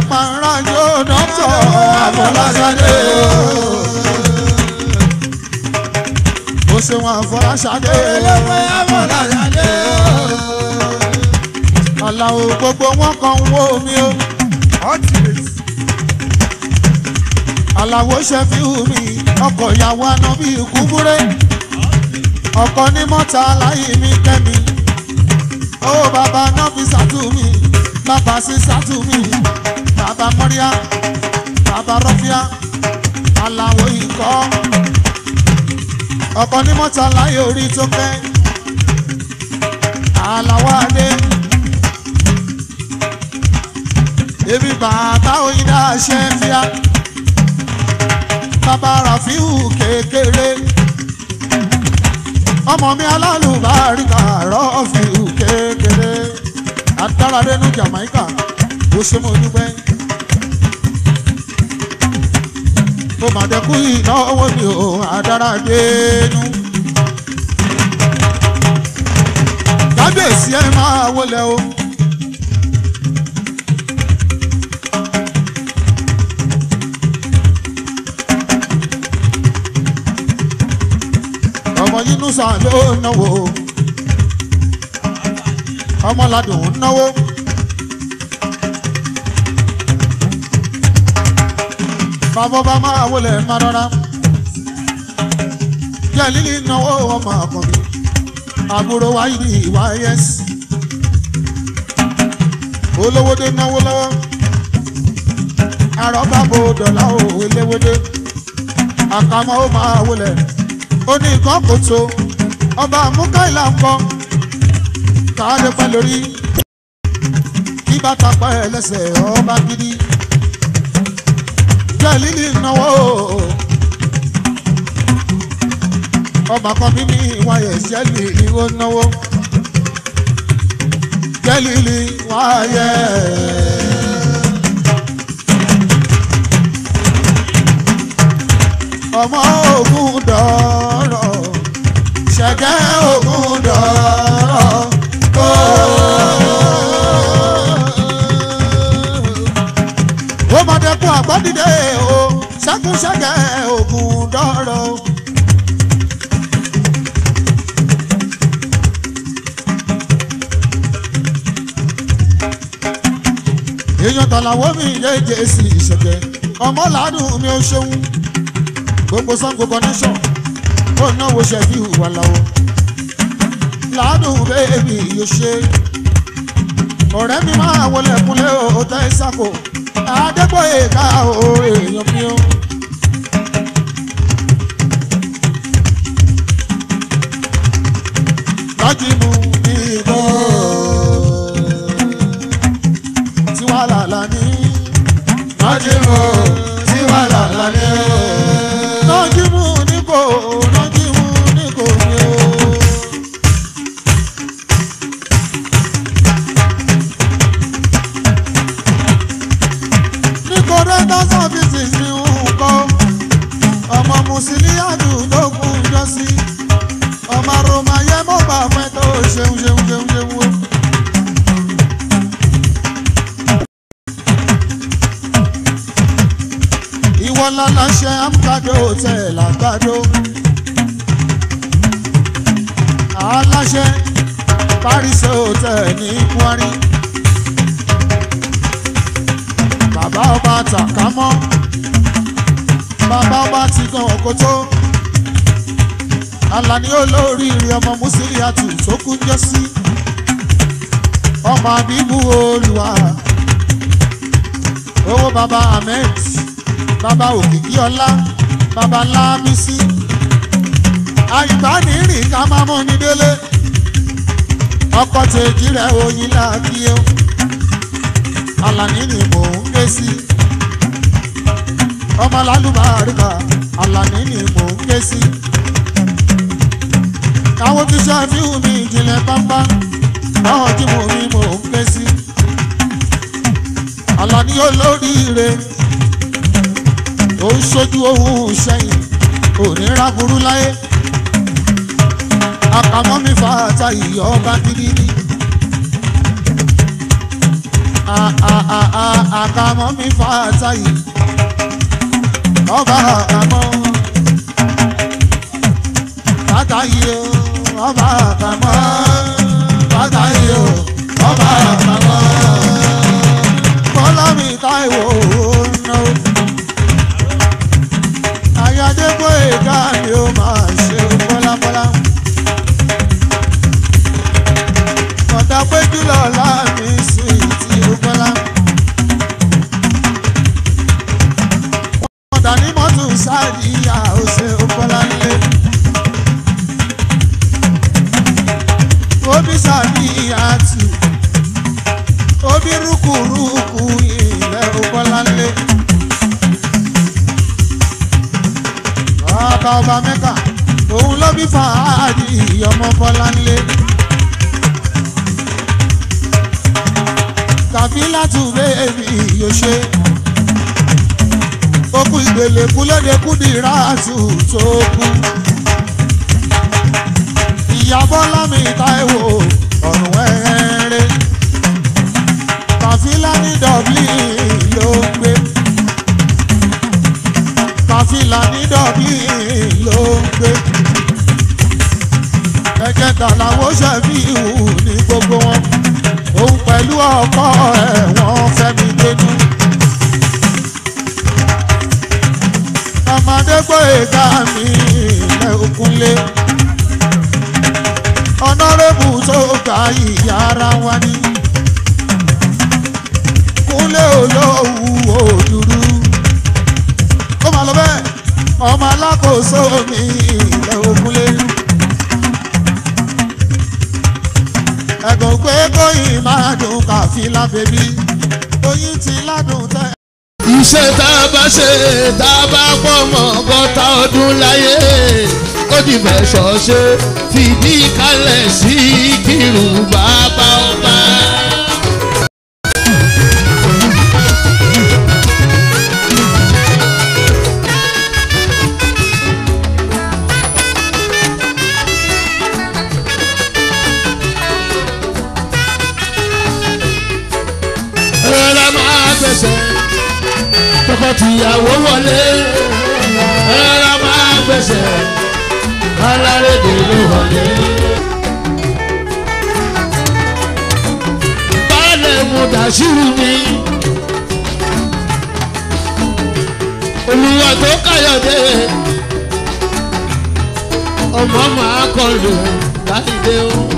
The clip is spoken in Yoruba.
máa ń rájò dọ́tọ̀ àfọláṣadé o. ó ṣe wọn àfọláṣadé ẹlẹ́wẹ́ àfọláṣadé o. aláwo gbogbo wọn kan ń wó mi o. aláwo ṣe fi hù mí ọkọ̀ ìyàwó aná bíi kúbúrẹ́ ọkọ̀ ní mọ́ta láyé mi kẹ́mi ó bàbá náà fi sàtú mi bàbá sí sàtú mi bàbá mọ́ríà bàbá rọ́fíà aláwo ikọ́ ọkọ̀ ní mọ́ta láyé orí tó kẹ́ aláwọ̀ adé èmi bàbá òyìnbá ṣe fíà bàbá ràfíù kékeré ọmọ mi alálùbáríkà rọ́ọ̀fíù kékeré adáradénú Jamaica ó ṣe mo dúpẹ́ ó mà dẹ́kun ìnáwó mi ò adáradénú kábíyèsí ẹ máa wọlé o. ọmọ yínúsà ló náwó ọmọ ládùn náwó. bàbá bá máa wọlé má rọra jẹ́ lílì náwó ọmọ àkànbí àbúrò wáyé ní ìwà ẹ̀yẹ́sì olówódé náwó lọ́wọ́ àrọ́bàbò dọ̀là òwe léwódé àkàmọ́ ó máa wọlé ó ní nǹkan kò tó ọba àmúkáìlà ń kọ káàdé pẹ́ lórí kí bàtà pa ẹ̀ lẹ́sẹ̀ ọba gidi jẹ́ lílì náwó ọba kan bí ní wáyé jẹ́lì ìwó náwó jẹ́lì ìlì wáyé. ọmọ ogun dọ̀rọ̀ ṣẹ̀gẹ́ ogun dọ̀rọ̀ ó ó mọ̀dẹ́kun àgbọ̀dìde o ṣẹ́kun ṣẹ̀gẹ́ ogun dọ̀rọ̀. èèyàn tàlàwọ́ mi yé jésì ìṣẹ̀gẹ́ ọmọ làádùn mi ò ṣeun gbogbo sango connection ó náwó ṣẹ̀fí ìwà làwọ̀ làádùn bẹ́ẹ̀bì yóò ṣe ọ̀rẹ́ mi máa wọlé kúnlẹ̀ ó tẹ́ ìsàkó adégbòye ká o èèyàn mi o. lájìmù ìbò tiwa làlà ní. Nájímù tí wà lálá ní o. nájìmù níkò nájìmù níkò ní o. níkò rẹ́tà sọ́fíìsì ní nǹkan ọmọ mùsùlùmí àdúgbò kún jọ sí ọmọ roma yẹ mọ́ bá fẹ́ tó ṣeun ṣeun ṣeun ṣeun o. ìwọ lálàṣẹ amúkàdó hotel àgbàdo aláṣẹ paris hotel ní kwari bàbá ọba tàkámọ́ bàbá ọba ti gan òkótó alani olóríire ọmọ musiliatu tó kú jọ sí ọmọ abibu olùwà owó bàbá ahmed bàbá òkìkí ọlá bàbá lámísí àìbánirìn ká máa mọ́ ní délé ọkọ̀ tèjì rẹ̀ oyin láàkí o alani ni mò ń ké sí ọmọ lálùbáríkà alani ni mò ń ké sí káwọn tí sàfihàn mi ìjìnlẹ̀ pápá báwọn tí mo mi mò ń ké sí alani olóríire ó ń ṣojú ohun sẹ́yìn òní ráburú láyé àkàmọ́ mi fàáta ìyọ́ ọba gidi ni àkàmọ́ mi fà táyì ọba àkàmọ́ fàtáyì o ọba àkàmọ́ fàtáyì o ọba àkàmọ́ bọ́lá mi táìwò náà ayádébó èdè mi ó máa ṣe bọ́lábọ́lá. ọ̀dà péjú lọ́la mi sí ti bọ́lá. ọ̀dà ní mọ́tò sáàdìyà ó ṣe bọ́lá nílé. obi sáàdìyà tù obi rúkúrúkú ilẹ̀ bọ́lá nílé. ọba ọba mẹ́ka òun ló bí fàájì ọmọ bọ́lá nílé. kàfílàtù bẹ́ẹ̀bì yóò ṣe. okú ìgbèlè kú lóde kú di ráàtù tó kú. ìyá bọ́lá mi táìwò ọ̀rùn wẹ́rẹ́. kàfílà ní dublin ló ń gbé. kàfílà ní dublin ló ń gbé. ẹ̀jẹ̀ tà làwọn ṣẹ̀fí ìhù ní gbogbo wọn òun pẹ̀lú ọkọ ẹ̀ wọ́n fẹ́mi dénú. ọmọdé gbọ́ èga mi ilẹ̀ òkunlé. ọ̀nàrẹ́bù tó ga ìyá ara wa ní. kúnlé olówó òdúrú. ó máa lọ bẹ́ẹ̀ ọmọ alákòóso mi ilẹ̀ òkunlé. ẹ̀gùn pé kóyìn máa dùn kàfílà bèbí oyin ti ládùn tẹ́. iṣẹ́ tá a bá ṣe tá a bá pọ̀ mọ́ ọgọ́ta ọdún láyé ó di mẹ́sọ̀ ṣe fìdí kalẹ̀ sí kírun bàbá ọba. rárá máa gbẹ̀sẹ̀ tọkọtìyàwó wọlé rárá máa gbẹ̀sẹ̀ alárédè ló wọlé. baálẹ̀ mu dàṣírù mi olùwà tó káyọ̀dé ọmọ máa kọlù láìdé o.